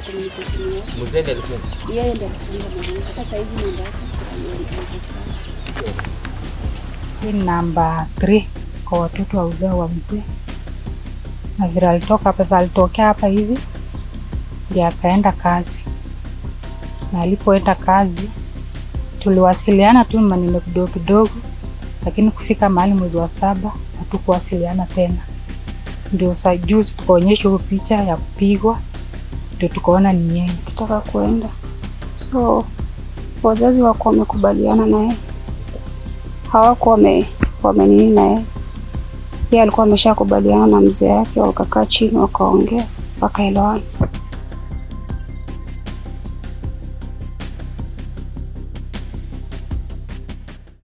communication yake. Mzee ndiye alifunga. Yeye ndiye alifunga mwanangu. Hata saa hizi namba yake haipatikani. Hii ni namba 3 kwa watoto wa uzao wa mzee, na vile alitoka hapa, vile alitokea hapa hivi ndio akaenda kazi, na alipoenda kazi tuliwasiliana tu maneno kidogo kidogo, lakini kufika mahali mwezi wa saba hatukuwasiliana tena. Ndio saa juzi tukaonyeshwa hiyo picha ya kupigwa, ndio tukaona ni yeye. Kitaka kuenda, so wazazi wako wamekubaliana naye, hawako wame wamenini naye. Yeye alikuwa ameshakubaliana na mzee yake, wakakaa chini wakaongea, wakaelewana.